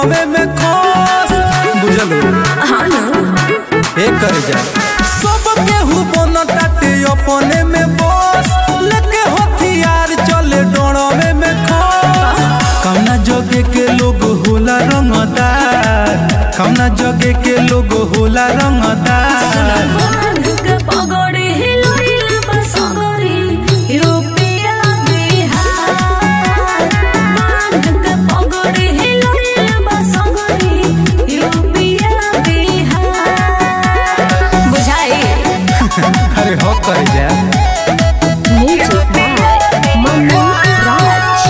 डोड़वे में खोस बुझल हाँ ना ए कर जा सब केहू बनताटे अपने में बस लेके हथियार चले डोड़वे में खोस कौना जगे के लोग होला रंगदार कौना जगे के लोग होला रंगदार बांध के पगड़ी हिलइल बसगरी यूपिया बिहार बांध के पगड़ी हिलइल बसगरी यूपिया बिहार बुझाई अरे हो कर जा music by Manu Raj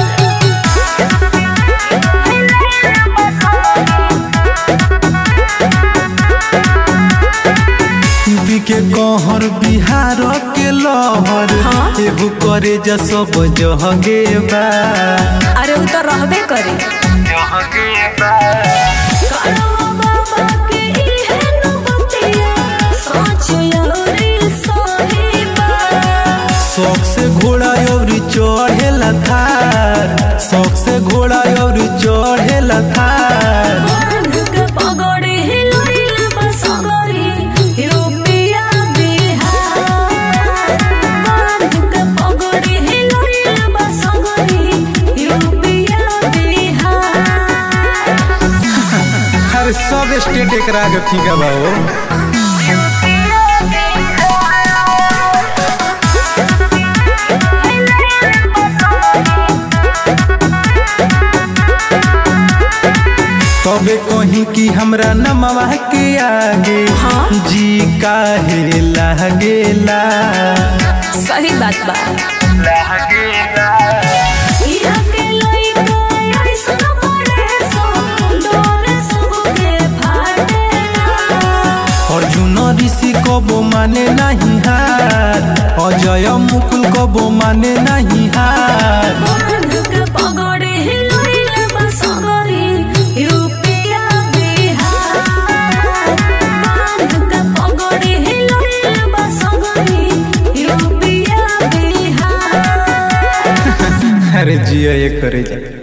UP के कहर बिहार के लहर हाँ। एहू करे जा सब जहगे बा अरे उ तो रहबे करे करवा बाबा के इहे नबतिया सोच योरी सोहिबा शौक से घोड़ा और चढ़ेला थार शौक से घोड़ा और चढ़ेला थार बांध के पगड़ी हिलइल बसगरी यूपिया बिहार बांध के पगड़ी हिलइल बसगरी यूपिया बिहार हर सब स्टेट एकरा के फीका बा हो तबे कहीं कि हमरा नमवा के आगे हाँ। जी काहे लागेला सही बात बा इहा के लइका ऐसन बड़े सो डोरे सुगे फाटेला अर्जुन ऋषि कबो माने नहीं हार अजय मुकुल कबो माने नहीं हार बांध के पगड़ी हिलइल बसगरी यूपिया बिहार बांध के पगड़ी हिलइल बसगरी यूपिया बिहार अरे जिया ये करे जा